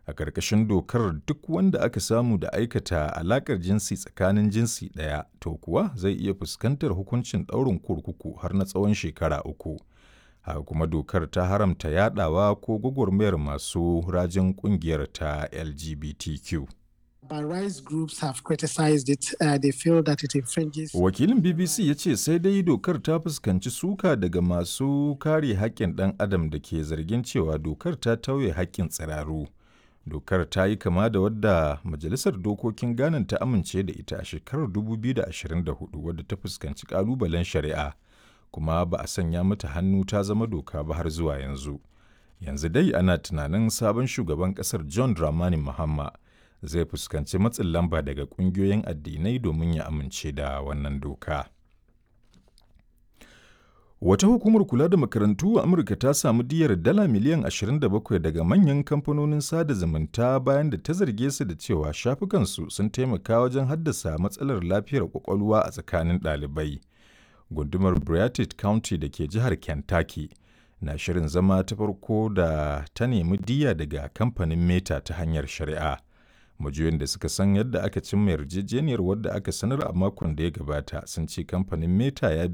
A ƙarƙashin dokar duk wanda aka samu da aikata alaƙar jinsi tsakanin jinsi ɗaya to kuwa zai iya fuskantar hukuncin ɗaurin kurkuku har na tsawon shekara uku. Haka kuma dokar ta haramta yaɗawa ko gwagwarmayar masu rajin ƙungiyar ta LGBTQ. But rights groups have criticized it. Uh, they feel that it infringes. Wakilin BBC ya ce sai dai dokar ta fuskanci suka daga masu kare haƙƙin ɗan adam da ke zargin cewa dokar ta tauye haƙƙin tsiraru. Dokar ta yi kama da wadda Majalisar Dokokin Ghana ta amince da ita a shekarar 2024 wadda ta fuskanci ƙalubalen shari'a, kuma ba a sanya mata hannu ta zama doka ba har zuwa yanzu. Yanzu dai ana tunanin sabon shugaban ƙasar John Dramani Mahama zai fuskanci matsin lamba daga ƙungiyoyin addinai domin ya amince da wannan doka. Wata hukumar kula da makarantu a Amurka ta samu diyar dala miliyan 27 daga manyan kamfanonin sada zumunta bayan da ta zarge su da cewa shafukansu sun taimaka wajen haddasa matsalar lafiyar kwakwalwa a tsakanin ɗalibai. Gundumar Briartid County da ke jihar Kentucky na shirin zama ta farko da ta nemi diya daga kamfanin Meta ta hanyar shari'a. majiyoyin da suka san yadda aka cimma yarjejeniyar wadda aka sanar a makon da ya gabata sun ce kamfanin meta ya